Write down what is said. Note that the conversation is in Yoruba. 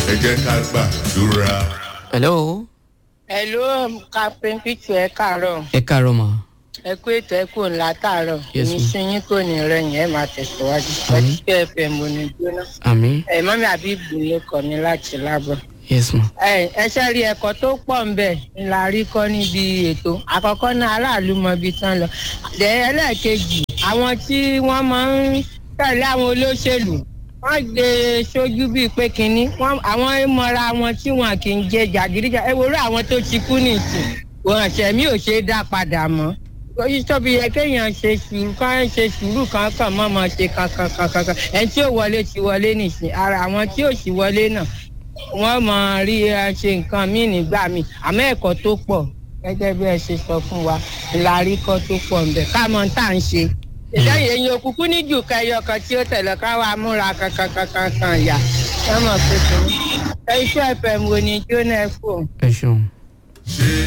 ẹ jẹ́ ká gbàdúrà. hello Hello, Captain Pichu ẹ káàárọ̀. ẹ káàárọ̀ mà Ẹ kú ètò ẹ kú ńlá tààrọ̀. Yes, Èmi ma'am. sí yín kò ní rẹ̀yìn ẹ máa tẹ̀síwájú. Àmín. Ẹtí FM ò ní jóná. àmì Ẹ mọ́mí àbí ìgbìlẹ̀ kọ̀ ní láti lábọ̀. yes ma Ẹ ẹ ṣe rí ẹ̀kọ́ tó pọ̀ ń bẹ̀ ńlá rí kọ́ níbi ètò. Àkọ́kọ́ náà aráàlú mọ ibi tán lọ. Dẹ̀ ẹlẹ́ẹ̀kejì àwọn tí wọ́n máa ń tẹ̀lé àwọn olóṣèlú wọ́n gbé sójú bíi pé kínní wọ́n- àwọn ìmọ̀ra wọn tí wọn kì í jẹ jàgídíjà ẹ wòrú àwọn tó ti kú nìsín wọn ṣẹ̀mí ò ṣe é dá padà mọ́ oyin tóbi yẹ kéèyàn ṣe sùúrù kán ṣe sùúrù kankan mọ́ mọ́ ṣe kankan kankan kan ẹni tí ò wọlé ti wọlé nìsín ara àwọn tí ò sì wọlé náà wọ́n mọ̀ rí ẹ ṣe nǹkan míì nígbà míì àmọ́ ẹ̀kọ́ tó pọ̀ gẹ́gẹ́ bí ẹ ṣe sọ fún wa ìlàrí kọ́ tó pọ̀ ń bẹ̀ ká mọ̀ tá à ń ṣe ìlẹ́yìn eyín òkùnkùn ní jù kẹyọ kan tí ó tẹ̀lé ká wàá múra kankan kankan kan yà wọ́n mọ̀ pé kí ni iṣẹ́ ẹ̀fẹ̀ wo ni jóná ẹ̀ fò. ẹ ṣeun. ṣé